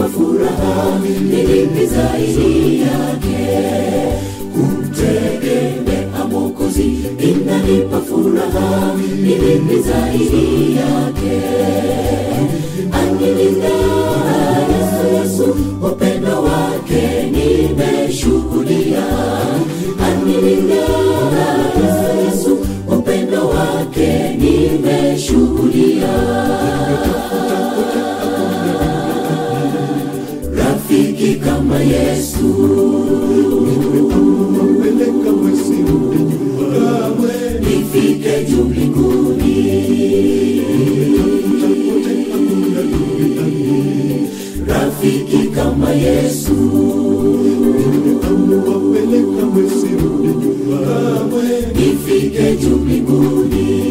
inanipa furaha, ni lipi zaidi yake? Kumtegemea Mwokozi inanipa furaha, ni lipi zaidi yake? Anilinda Yesu, Yesu, upendo wake nimeshuhudia. Anilinda Yesu, Yesu, upendo wake nimeshuhudia. Rafiki kama Yesu peleka mwezi rudi nyumbani nifike juu mbinguni. hakuna duniani Rafiki kama Yesu wapeleka mwezi rudi nyumbani nifike juu mbinguni.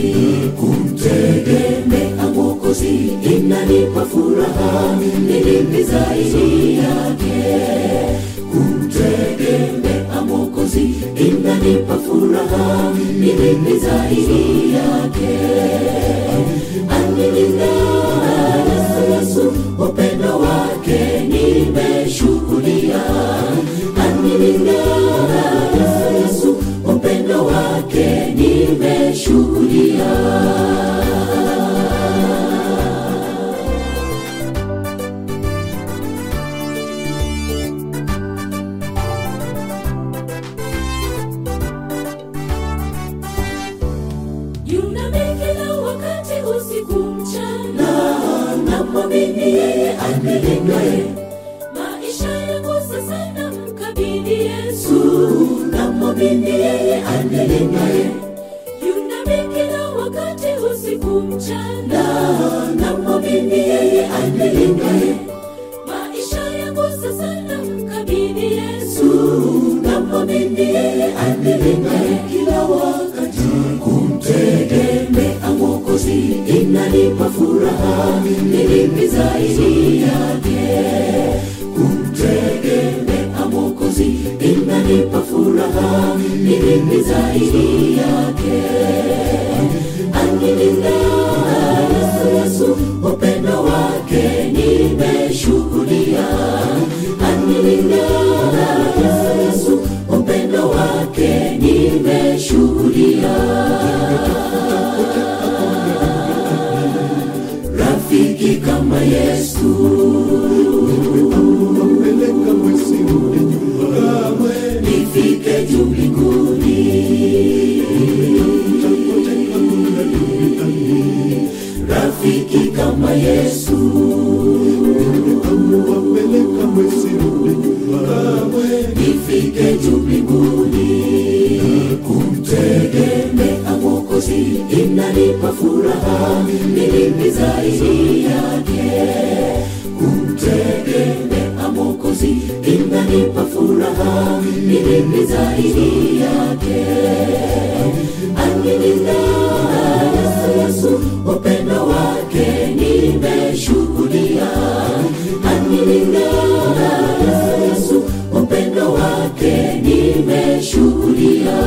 Kumtegemea Mwokozi inanipa furaha, ni lipi zaidi yake? Kumtegemea Mwokozi inanipa furaha, ni lipi zaidi yake? Anilinda Yesu, Yesu, upendo wake nimeshuhudia. Anilinda Yesu, Yesu, upendo wake nimeshuhudia. Yunami kila wakati usiku mchana, namwamini yeye anilindaye. Maisha yangu sasa namkabidhi Yesu, namwamini yeye anilindaye. Yunami kila wakati usiku mchana, namwamini yeye anilindaye. Maisha yangu sasa namkabidhi Yesu, namwamini yeye anilindaye kila wakati. Kumtegemea Mwokozi inanipa furaha, ni lipi zaidi yake? Kumtegemea Mwokozi inanipa furaha, ni lipi zaidi yake? Anilinda Yesu, Yesu, upendo wake nimeshuhudia. Anilinda Yesu, Yesu, upendo wake nimeshuhudia. Rafiki kama Yesu wapeleka mwezi rudi nyumbani nifike juu mbinguni. hakuna duniani Rafiki kama Yesu wapeleka mwezi rudi nyumbani nifike juu mbinguni. Kumtegemea Mwokozi inanipa furaha, ni lipi zaidi yake? Kumtegemea Mwokozi inanipa furaha, ni lipi zaidi yake? Anilinda Yesu, Yesu, upendo wake nimeshuhudia. Anilinda Yesu, Yesu, upendo wake nimeshuhudia.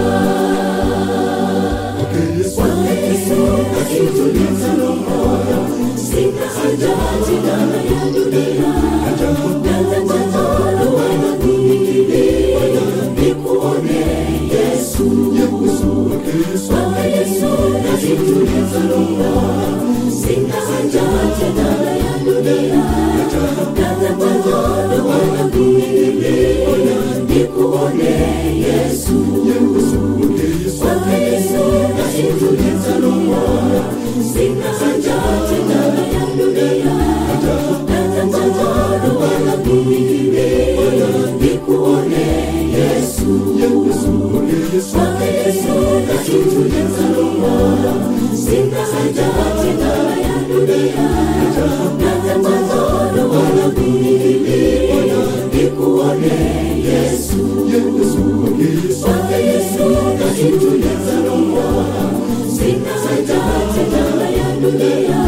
Bwana Yesu akituliza roho, sina haja tena ya dunia. Nataka wanakukimbilia, nikuone Yesu. Bwana Yesu akituliza roho, sina haja tena ya dunia. Nataka wanakukimbilia, nikuone Yesu. Bwana Yesu akituliza roho, sina haja tena ya dunia. Nataka wanakukimbilia, nikuone Yesu. Bwana Yesu akituliza roho, sina haja tena ya dunia. Nataka wanakukimbilia, nikuone Yesu. Bwana Yesu akituliza roho, sina haja tena ya dunia.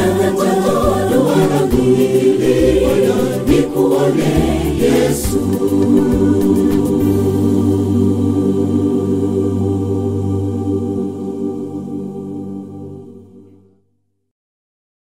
Nataka wanakukimbilia, nikuone Yesu.